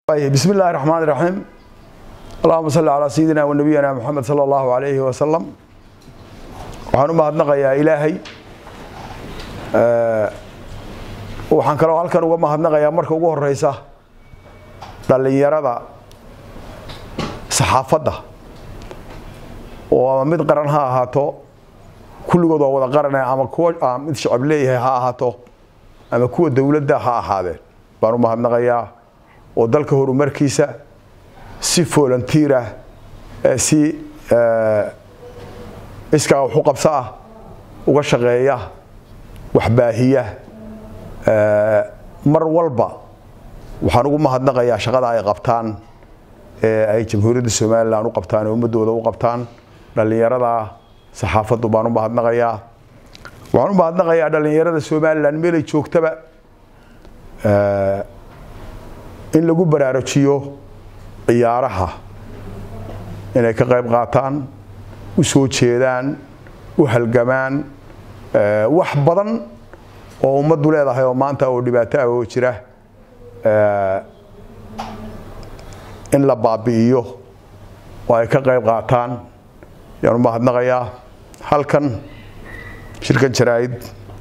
بسم الله الرحمن الرحيم اللهم صل على سيدنا ونبينا محمد صلى الله عليه وسلم waxaan u mahadnaqayaa ilaahay waxaan kaloo halkan uga mahadnaqayaa marka ugu horeysa dhallinyarada saxaafadda oo ama mid qaran ha ahaato kulligood waa wada qarane ama kuwa mid shacab leeyahay ha ahaato ama kuwa dowladda ha ahaadeen baan u mahadnaqayaa oo dalka horumarkiisa si volunteerah si iskaa waxu qabso ah uga shaqeeya waxbaahiya mar walba waxaan ugu mahadnaqayaa shaqada ay qabtaan ee ay jamhuuriyadda somalilan u qabtaan ee ummadooda u qabtaan dhallinyarada saxaafaddu baan u mahadnaqayaa waxaan u mahadnaqayaa dhallinyarada somalilan meelay joogtaba in lagu baraarujiyo ciyaaraha inay ka qayb qaataan u soo jeedaan u halgamaan wax badan oo ummaddu leedahay oo maanta oo dhibaato ah oo jira in la baabi'iyo oo ay ka qayb qaataan yaan u mahadnaqayaa halkan shirkan jaraa'id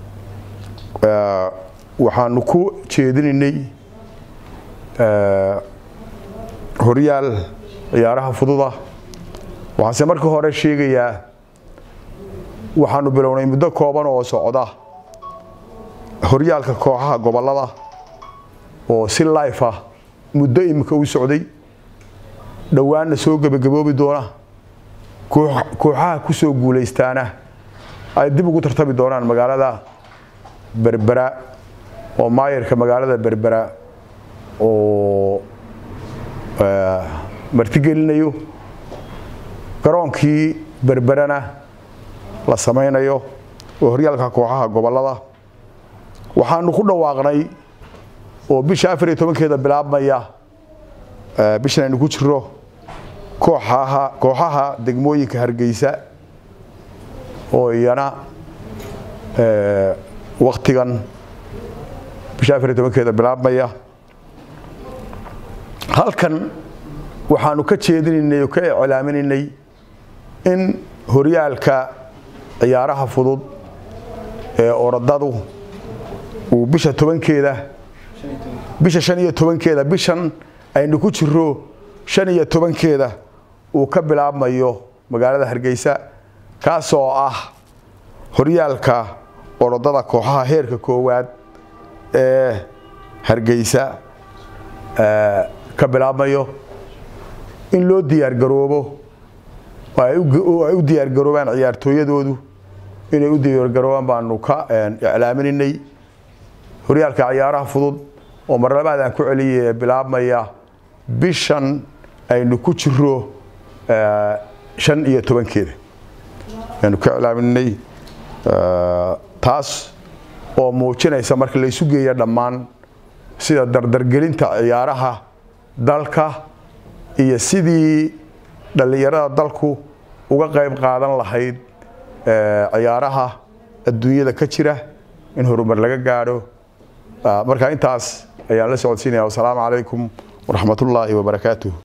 waxaanu ku jeedinaynay horyaal ciyaaraha fududa waxaanse marka hore sheegayaa waxaanu bilownay muddo kooban oo socda horyaalka kooxaha gobollada oo si life ah muddo imika u socday dhowaanna soo gebagaboobi doona kooxaha ku soo guulaystaana ay dib ugu tartami doonaan magaalada berbera oo maayarka magaalada berbera oo martigelinayo garoonkii berberana la samaynayo oo horyaalka kooxaha gobollada waxaanu ku dhawaaqnay oo bisha afar iyo tobankeeda bilaabmaya bishan aynu ku jiro kooxaha kooxaha degmooyinka hargeysa oo iyana waktigan bisha afar iyo tobankeeda bilaabmaya halkan waxaanu ka jeedinaynay oo ka iclaaminaynay in horyaalka ciyaaraha fudud ee orodadu uu bisha tobankeeda bisha shan iyo tobankeeda bishan aynu ku jiro shan iyo tobankeeda uu ka bilaabmayo magaalada hargeysa kaasoo ah horyaalka orodada kooxaha heerka koowaad ee hargeysa ka bilaabmayo in loo diyaargaroobo ay u diyaargaroobaan ciyaartooyadoodu inay u diyaargaroobaan baanu ka iclaaminaynay horyaalka ciyaaraha fudud oo marlabaad aan ku celiyay ee bilaabmaya bishan aynu ku jiro shan iyo tobankeeda aynu ka iclaaminay taas oo muujinaysa marka la isu geeya dhammaan sida dardargelinta ciyaaraha dalka iyo sidii dhallinyarada dalku uga qayb qaadan lahayd ciyaaraha adduunyada ka jira in horumar laga gaadho marka intaas ayaan la socodsiinaya wasalaamu calaykum waraxmatullaahi wabarakaatuh